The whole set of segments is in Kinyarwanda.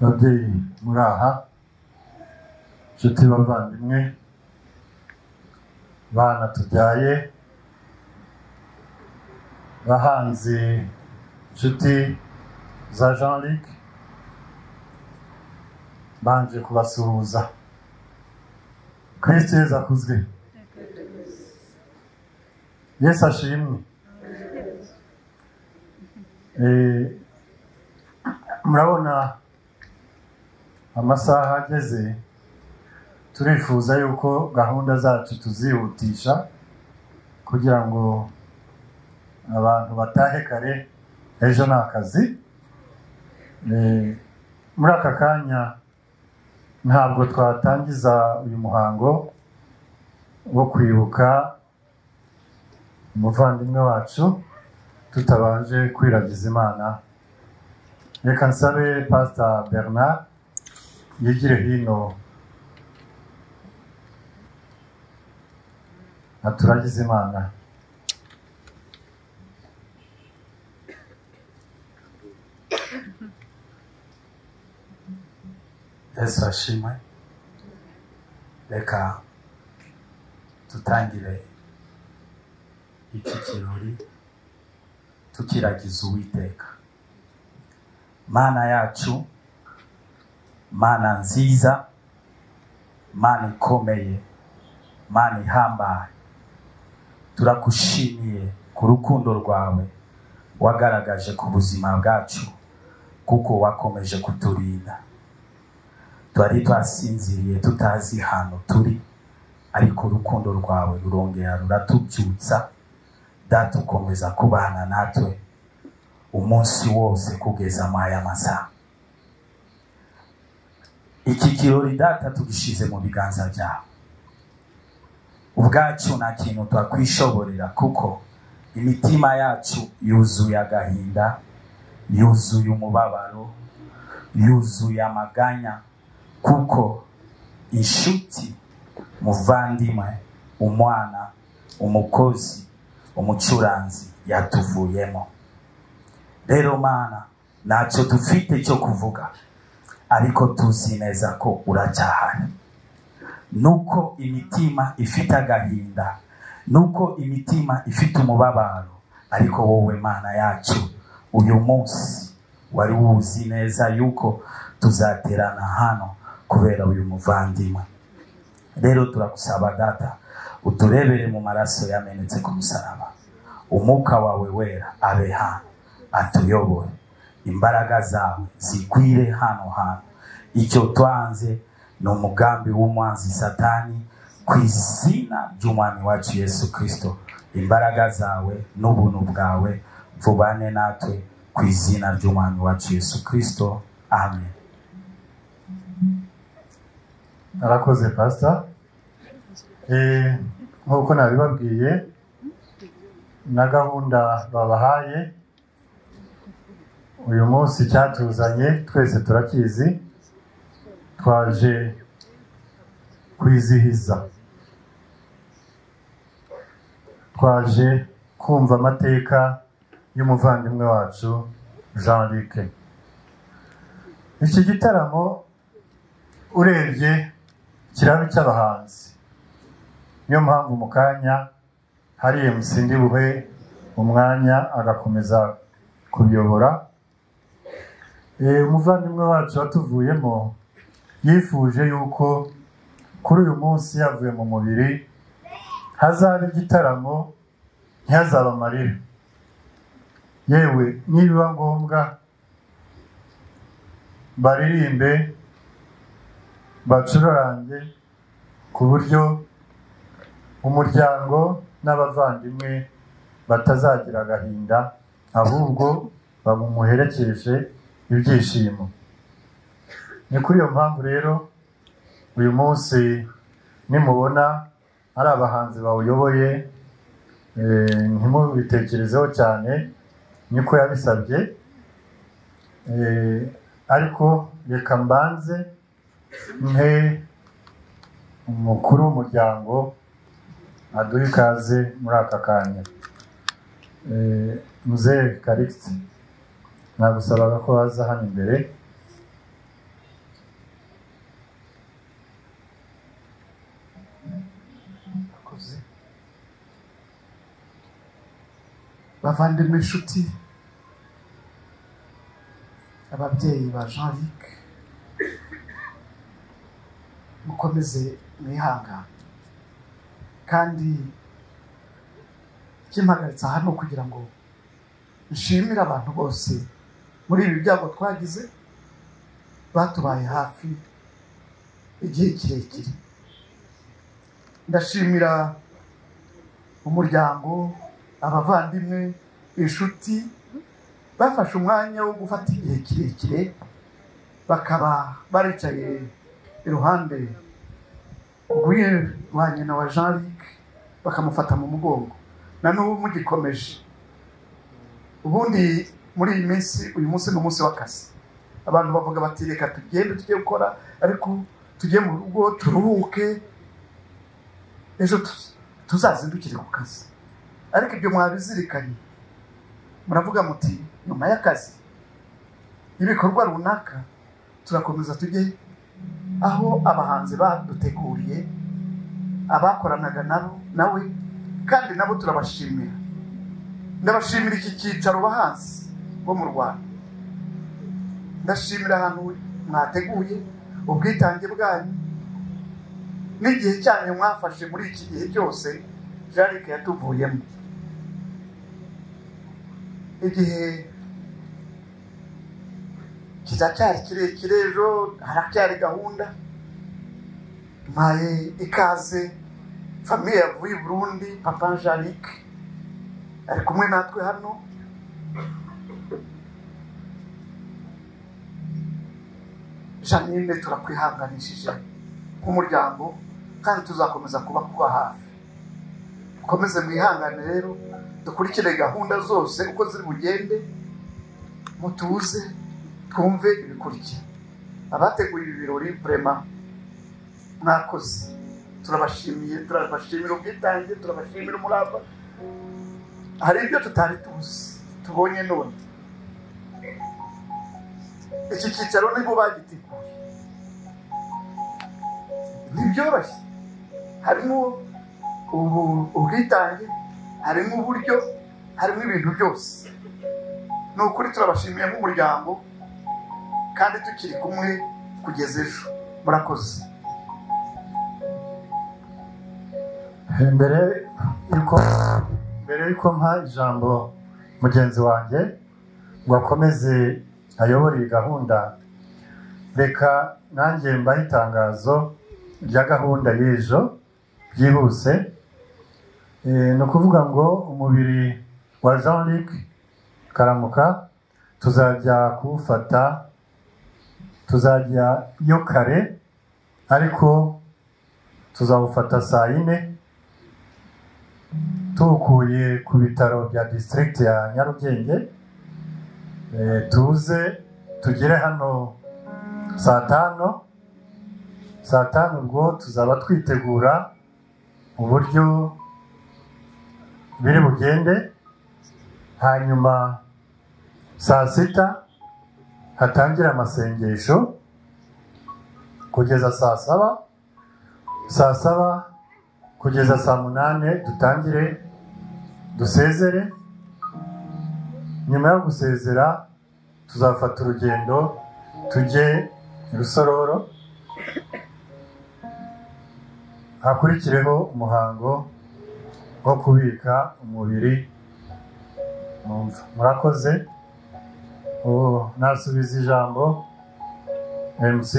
babyeyi muraha nshuti bavandimwe bana tubyaye bahanzi nshuti za jean luc banje kubasuhuza kristo yesu akuzwe yesu ashimwe Eh, murabona amasaha ageze turifuza yuko gahunda zacu tuzihutisha kugira ngo abantu batahe kare ejo ni akazi Eh, muri aka kanya ntabwo twatangiza uyu muhango wo kwibuka umuvandimwe wacu tutabanje kwiragiza imana reka nsabe pasita bernard yigire hino aturagize imana yesu ashimwe reka tutangire iki kirori tukiragiza uwiteka mana yacu mana nziza mana ikomeye mana ihambaye turagushimiye ku rukundo rwawe wagaragaje ku buzima bwacu kuko wakomeje kuturinda twari twasinziriye tutazi ahantu turi ariko urukundo rwawe rurongera ruratubyutsa data ukomeza kubana natwe umunsi wose kugeza muri aya masaha iki kirori data tugishyize mu biganza byawe ubwacu nta kintu twakwishoborera kuko imitima yacu yuzuye agahinda yuzuye umubabaro yuzuye amaganya kuko inshuti muvandimwe umwana umukozi umucuranzi yatuvuyemo rero mana ntacyo dufite cyo kuvuga ariko tuzi neza ko uracyahari nuko imitima ifite agahinda nuko imitima ifite umubabaro ariko wowe mana yacu uyu munsi wari wuzi neza yuko tuzaterana hano kubera uyu muvandimwe rero turagusaba data uturebere mu maraso yamenetse ku musaraba umwuka wawe wera abe hano atuyobore imbaraga zawe zigwire hano hantu icyo twanze ni umugambi w'umwanzi satani ku izina ry'umwami wacu yesu kirisito imbaraga zawe n'ubuntu bwawe vubane natwe ku izina ry'umwami wacu yesu kirisito amen arakoze pasita nk'uko nabibabwiye na gahunda babahaye uyu munsi cyatuzanye twese turakizi twaje kwizihiza twaje kumva amateka y'umuvandimwe wacu jean luc iki gitaramo urebye kiraba icy'abahanzi niyo mpamvu mu kanya hari emusi buhe umwanya agakomeza kuyobora umuvandimwe wacu watuvuyemo yifuje yuko kuri uyu munsi yavuye mu mubiri hazaba igitaramo ntihazaba amarira yewe nibiba ngombwa baririmbe bacurange ku buryo umuryango n'abavandimwe batazagira agahinda ahubwo bamuherekeje ibyishimo ni kuri iyo mpamvu rero uyu munsi nimubona ari abahanzi bawuyoboye ntimubitekerezeho cyane niko yabisabye ariko reka mbanze mhe umukuru w'umuryango aduha ikaze muri aka kanya muzehe karikisi nagusabaga ko waza hano imbere bavandimwe inshuti ababyeyi ba jean luc mukomeze mwihangane kandi ikimpagaritse aha ni ukugira ngo nshimire abantu bose muri ibi byago twagize batubaye hafi igihe kirekire ndashimira umuryango abavandimwe inshuti bafashe umwanya wo gufata igihe kirekire bakaba baricaye iruhande rwa nyina wa jean luc bakamufata mu mugongo na n'ubu mugikomeje ubundi muri iyi minsi uyu munsi ni umunsi w'akazi abantu bavuga bati reka tugende tujye gukora ariko tujye mu rugo turuhuke ejo tuzazindukire ku kazi ariko ibyo mwabizirikanye muravuga muti nyuma y'akazi ibikorwa runaka turakomeza tujye aho abahanzi baduteguriye abakoranaga nabo nawe kandi nabo turabashimira ndabashimira iki cyicaro bahanzi bo mu rwanda ndashimira ahantu mwateguye ubwitange bwanyu n'igihe cyanyu mwafashe muri iki gihe cyose jarike yatuvuyemo igihe kiracyari kirekire ejo haracyari gahunda mbaye ikaze famiye yavuye i burundi papa jarike ari kumwe natwe hano janine turakwihanganishije nk'umuryango kandi tuzakomeza kuba kuba hafi dukomeze mwihangane rero dukurikire gahunda zose uko ziri bugende mutuze twumve ibikurikira abateguye ibi birori burema mwakoze turabashimiye turabashimira ubwitange turabashimira umurava hari ibyo tutari tuzi tubonye none iki cyicaro nibo bagiteguye ntibyoroshye harimo ubwitange harimo uburyo harimo ibintu byose ni ukuri turabashimiye nk'umuryango kandi tukiri kumwe kugeza ejo murakoze mbere yuko mbere yuko mpa ijambo mugenzi wanjye ngo akomeze ayobora iyi gahunda reka nanjye mbahe itangazo rya gahunda y'ejo byihuse ni ukuvuga ngo umubiri wa jean luc karamuka tuzajya kuwufata tuzajya iyo kare ariko tuzawufata saa yine tuwukuye ku bitaro bya disitirigiti ya nyarugenge tuze tugere hano saa tanu saa tanu ubwo tuzaba twitegura uburyo biri bugende hanyuma saa sita hatangire amasengesho kugeza saa saba saa saba kugeza saa munani dutangire dusezere nyuma yo gusezera tuzafata urugendo tujye rusororo hakurikireho umuhango wo kubika umubiri murakoze nasubiza ijambo mc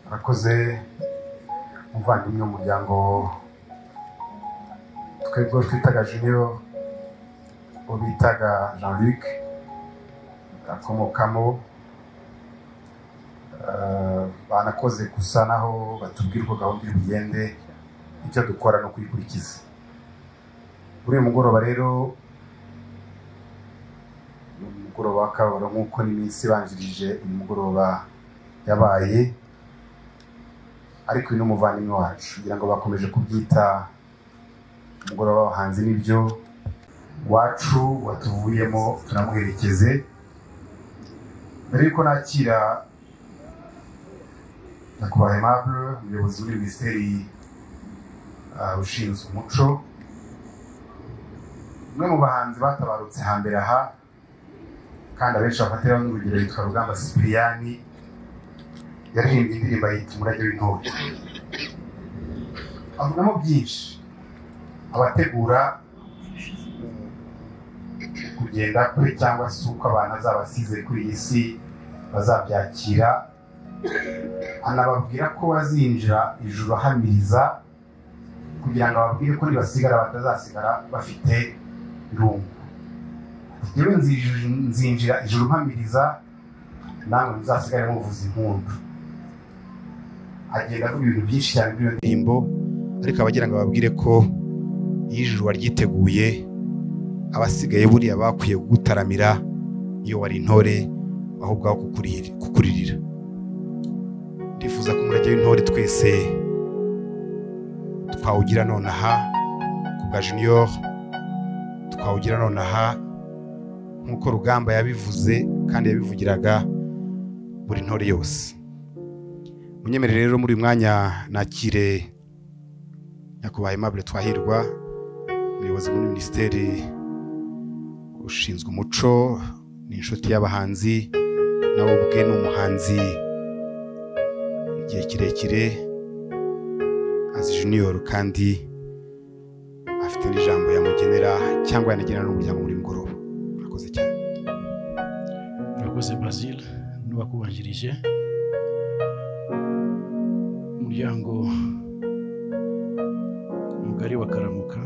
murakoze umuvandimwe w'umuryango twebwe twitaga juniyo uwo bitaga jean luc akomokamo banakoze gusa naho batubwira uko gahunda iri bugende icyo dukora no kuyikurikiza muri uyu mugoroba rero ni umugoroba w'akababaro nk'uko n'iminsi ibanjirije uyu mugoroba yabaye ariko uyu ni umuvandimwe wacu kugira ngo bakomeje kubyita umugoroba w'abahanzi n'ibyo wacu watuvuyemo tunamuherekeze mbere y'uko nakira nyakubahwa aimable umuyobozi muri minisiteri ah, ushinzwe umuco umwe mu bahanzi batabarutse hambere aha kandi abenshi bafatiraho n'urugero yitwa rugamba sipiriyani yaririmbye indirimbo yita umurage w'intore avugamo byinshi abategura kugenda kwe cyangwa se uko abantu azabasize kuri iyi si bazabyakira anababwira ko bazinjira ijuru ahamiriza kugira ngo ababwire ko nibasigara batazasigara bafite irungu yewe nzij- nzinjira ijuru mpamiriza namwe muzasigare muvuza impundu agenda avuga ibintu byinshi cyane muri iyo ndirimbo ariko abagira ngo ababwire ko iyo ijuru waryiteguye abasigaye buriya bakwiye kugutaramira iyo wari intore ahubwo aho kukurira- kukuririra ndifuza ko umurage w'intore twese twawugira nonaha ku bwa junior twawugira nonaha nk'uko rugamba yabivuze kandi yabivugiraga buri ntore yose munyemerere rero muri uyu mwanya nakire nyakubahwa aimable twahirwa umuyobozi muri minisiteri ushinzwe umuco ni inshuti y'abahanzi nawe ubwe ni umuhanzi igihe kirekire azi junior kandi afite n'ijambo yamugenera cyangwa yanagenera n'umuryango muri mugoroba murakoze cyane murakoze basile n'uwakubanjirije umuryango mugari wa karamuka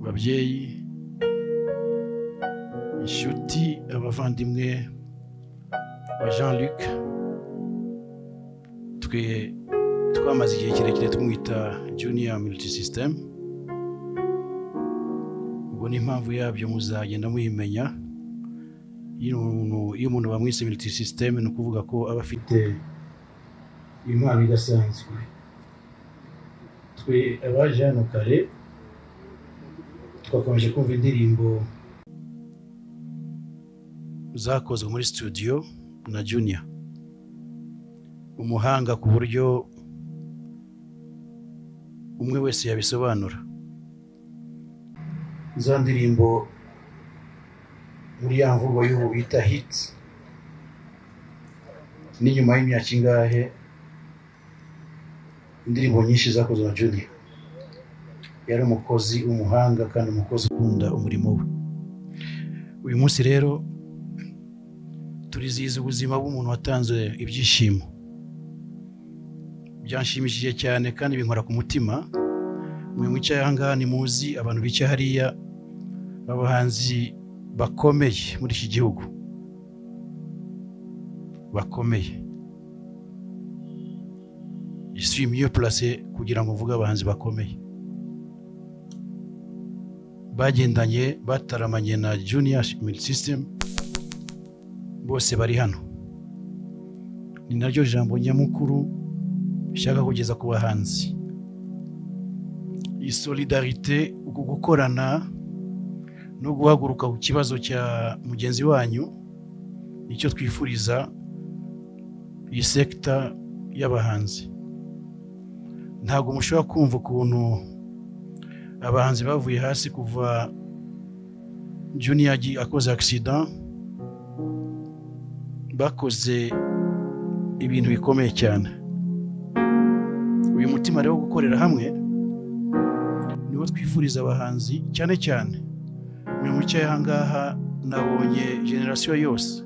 babyeyi inshuti abavandimwe wa jean luc twe twamaze igihe kirekire tumwita junior multi system ubwo n'impamvu yabyo muzagenda muyimenya iyo umuntu- iyo umuntu bamwise military system ni ukuvuga ko aba afite impano idasanzwe twe abaje hano kare twakomeje kumva indirimbo zakozwe muri studio na junior umuhanga ku buryo umwe wese yabisobanura za ndirimbo muri ya mvugo y'ubu bita hiti ni nyuma y'imyaka ingahe indirimbo nyinshi zakozwe na junior yari umukozi w'umuhanga kandi umukozi ukunda umurimo we uyu munsi rero turizihiza ubuzima bw'umuntu watanze ibyishimo byanshimishije cyane kandi binkora ku mutima mwe mwicaye ahangaha ntimuzi abantu bicaye hariya abahanzi bakomeye muri iki gihugu bakomeye isuye miyo purase kugira ngo mvuge abahanzi bakomeye bagendanye bataramanye na junior milk system bose bari hano ni naryo jambo nyamukuru nshaka kugeza ku bahanzi iyi solidarite uku gukorana no guhaguruka ku kibazo cya mugenzi wanyu nicyo twifuriza iyi sekita y'abahanzi ntabwo mushobora kumva ukuntu abahanzi bavuye hasi kuva junior agi- akoze accident bakoze ibintu bikomeye cyane uyu mutima rero wo gukorera hamwe niwo twifuriza abahanzi cyane cyane mwe mwicaye ahangaha nabonye generasiyo yose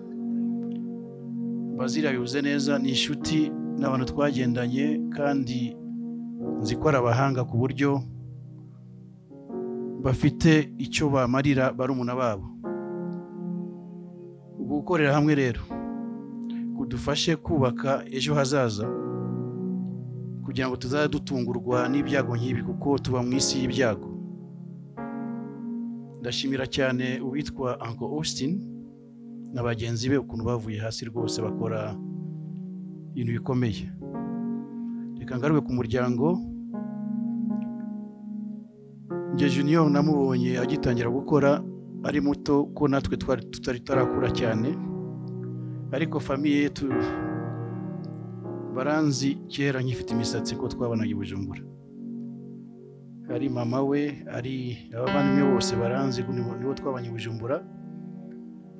bazira bivuze neza ni inshuti ni abantu twagendanye kandi nzi ko ari abahanga ku buryo bafite icyo bamarira barumuna babo ubu gukorera hamwe rero kudufashe kubaka ejo hazaza kugira ngo tuzajye dutungurwa n'ibyago nk'ibi kuko tuba mu isi y'ibyago ndashimira cyane uwitwa anko austin na bagenzi be ukuntu bavuye hasi rwose bakora ibintu bikomeye reka ngaruke ku muryango njye junior namubonye agitangira gukora ari muto ko natwe twari tutari tarakura cyane ariko famiye yetu baranzi kera nkifite imisatsi ko twabanaga i bujumbura ari mama we ari abavandimwe bose baranzi ko nibo nibo twabanye i bujumbura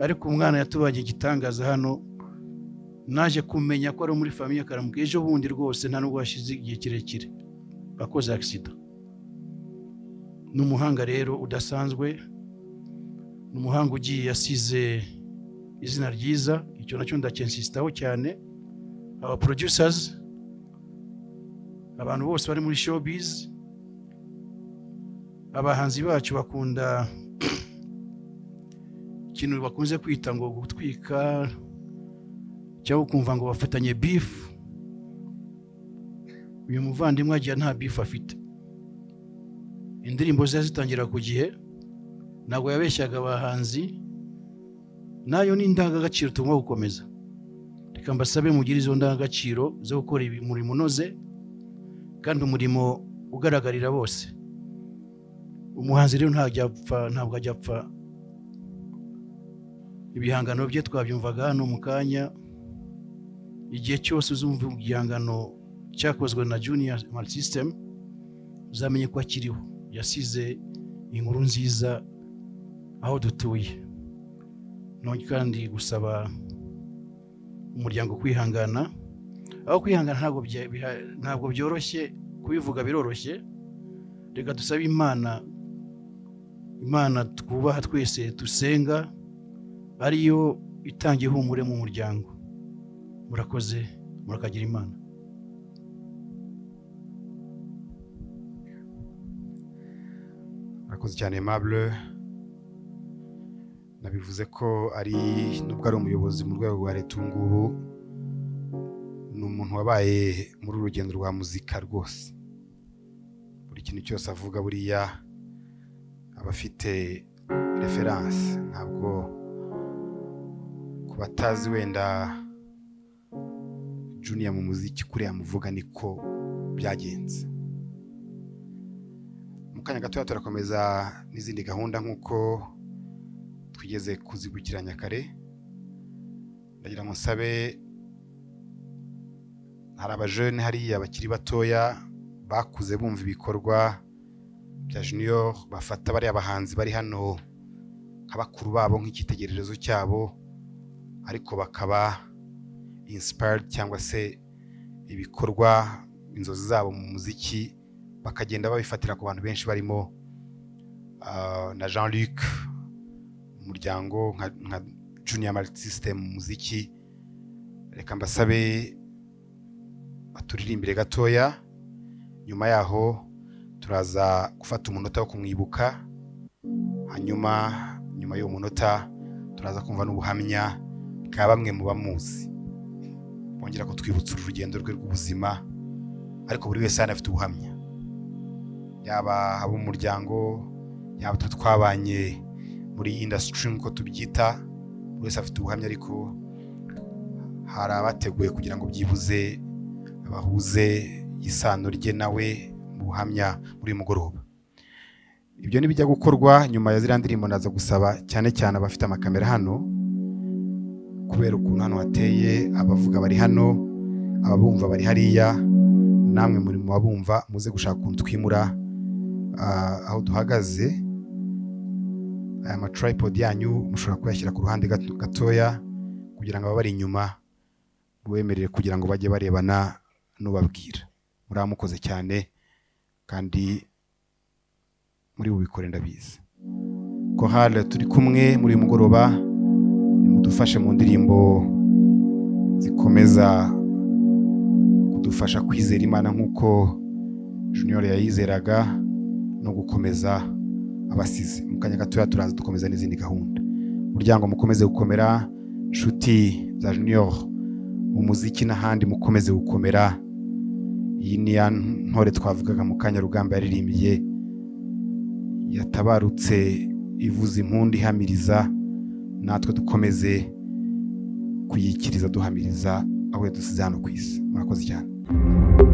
ariko umwana yatubanye igitangaza hano naje kumenya ko ari muri famiye karamuka ejo bundi rwose nta nubwo hashize igihe kirekire akoze agisida ni umuhanga rero udasanzwe ni umuhanga ugiye yasize izina ryiza icyo nacyo ndakensisitaho cyane aba producers abantu bose bari muri showbiz abahanzi bacu bakunda ikintu bakunze kwita ngo gutwika cyangwa ukumva ngo bafitanye bifu uyu muvandimwe agira nta bifu afite indirimbo ze yazitangira ku gihe ntabwo yabeshyaga abahanzi nayo ni indangagaciro tugomba gukomeza reka mbasabe mugire izo ndangagaciro zo gukora umurimo unoze kandi umurimo ugaragarira bose umuhanzi rero ntabwo apfa ntabwo ajya apfa ibihangano bye twabyumvaga hano mu kanya igihe cyose uzumva igihangano cyakozwe na junior mari sisitemu uzamenye ko akiriho yasize inkuru nziza aho dutuye none kandi gusaba umuryango kwihangana aho kwihangana ntabwo bya- biha- ntabwo byoroshye kubivuga biroroshye reka dusabe imana imana twubaha twese dusenga ariyo itanga ihumure mu muryango murakoze murakagira imana murakoze cyane mabure nabivuze ko ari nubwo ari umuyobozi mu rwego rwa leta ubu ngubu ni umuntu wabaye muri uru rugendo rwa muzika rwose buri kintu cyose avuga buriya aba afite referanse ntabwo ku batazi wenda juniya mu muziki kuriya muvuga niko byagenze mu kanya gatoya turakomeza n'izindi gahunda nk'uko twigeze kuzibukiranya kare ndagira ngo nsabe hari abajene hariya bakiri batoya bakuze bumva ibikorwa bya junior bafata bariya bahanzi bari hano nka bakuru babo nk'icyitegererezo cyabo ariko bakaba inspired cyangwa se ibikorwa inzozi zabo mu muziki bakagenda babifatira ku bantu benshi barimo ah, na jean luc umuryango nka, nka junior malt system mu muziki reka mbasabe baturirimbire gatoya nyuma yaho turaza gufata umunota wo kumwibuka hanyuma nyuma y'uwo munota turaza kumva n'ubuhamya bwa bamwe mu bamuzi bongera kutwibutsa uru rugendo rwe rw'ubuzima ariko buri wese hano afite ubuhamya yaba ab'umuryango yaba twe twabanye muri indasitiri nk'uko tubyita buri wese afite ubuhamya ariko hari abateguye kugira ngo byibuze bahuze isano rye nawe mu buhamya muri uyu mugoroba ibyo nibijya gukorwa nyuma ya ziriya ndirimbo ndaza gusaba cyane cyane abafite amakamera hano kubera ukuntu hano hateye abavuga bari hano ababumva bari hariya namwe muri mu babumva muze gushaka ukuntu twimura ah, aho duhagaze aya matripod yanyu mushobora kuyashyira ku ruhande gato- gatoya kugira ngo ababari inyuma bubemerere kugira ngo bajye barebana n'ubabwira muraba mukoze cyane kandi muri bubikore ndabizi kohale turi kumwe muri uyu mugoroba nimudufashe mu ndirimbo zikomeza kudufasha kwizera imana nk'uko junior yayizeraga no gukomeza abasize mu kanya gatoya turaza dukomeza n'izindi gahunda umuryango mukomeze gukomera inshuti za junior mu muziki n'ahandi mukomeze gukomera iyi ni ya ntore twavugaga mu kanya rugamba yaririmbiye yatabarutse ivuza impundu ihamiriza natwe dukomeze kuyikiriza duhamiriza aho yadusize hano ku isi murakoze cyane